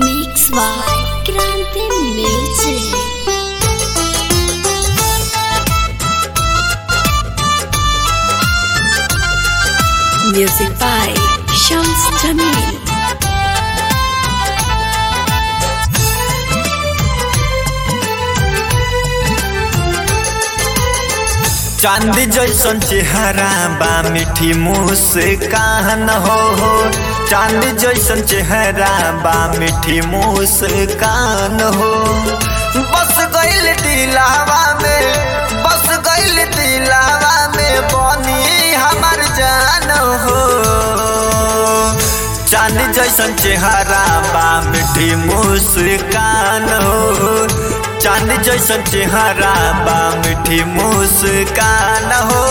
Mix by Grande Music. Music by Shams Jamil. चांद जैसन चेहरा बा मीठी मुस्कान हो हो चांद जैसन चेहरा बा मीठी मुस्कान हो बस गइल दिलावा में बस गइल दिलावा में बनी हमार जान हो चांद जैसन चेहरा बा मीठी मुस्कान हो चांद जैसन चेहरा बा मीठी मुस्कान हो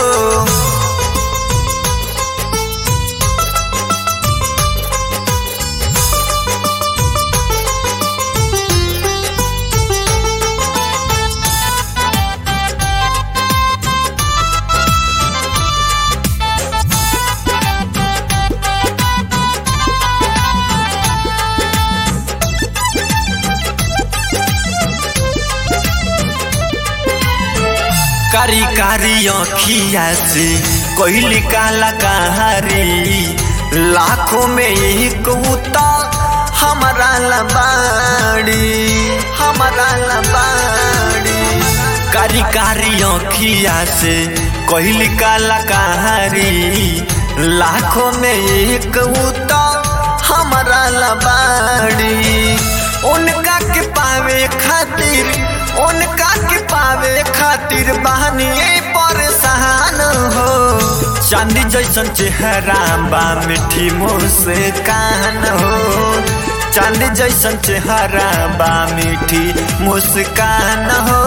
कारी कारी अखिया से कोई काला कहारी लाखों में एक उता हमारा लबाड़ी हमारा लबाड़ी कारी कारी अखिया से कोई काला कहारी लाखों में एक उता हमारा लबाड़ी उनका के पावे खातिर उनका के पावे खातिर बहनी परेशान हो चांदी जैसन चेहरा बा मीठी मुस्कान हो चांदी जैसन चेहरा बा मीठी मुस्कान हो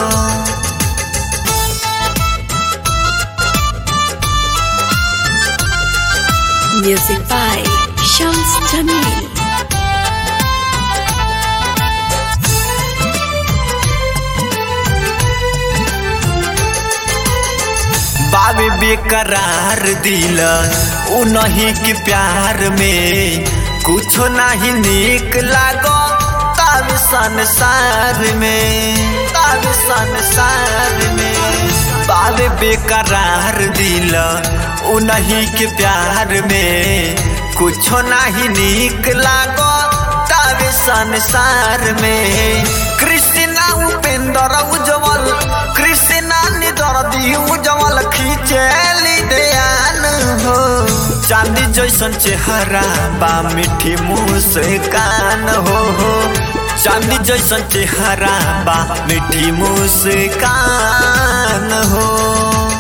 Music by Shams Jamil. बाबे बेकरार दिल उ नहीं के प्यार में कुछ नहीं निक लागो तब संसार में तब संसार में बाबे बेकरार दिल उ नहीं के प्यार में कुछ नहीं निक लागो तब संसार में कृष्णा उपेंद्र उज्जवल कृष्णा निदर्दी उज्जवल खींचेली दयान हो चांदी जैसन चेहरा बा मीठी मुस्कान हो हो चांदी जैसन चेहरा बा मीठी मुस्कान हो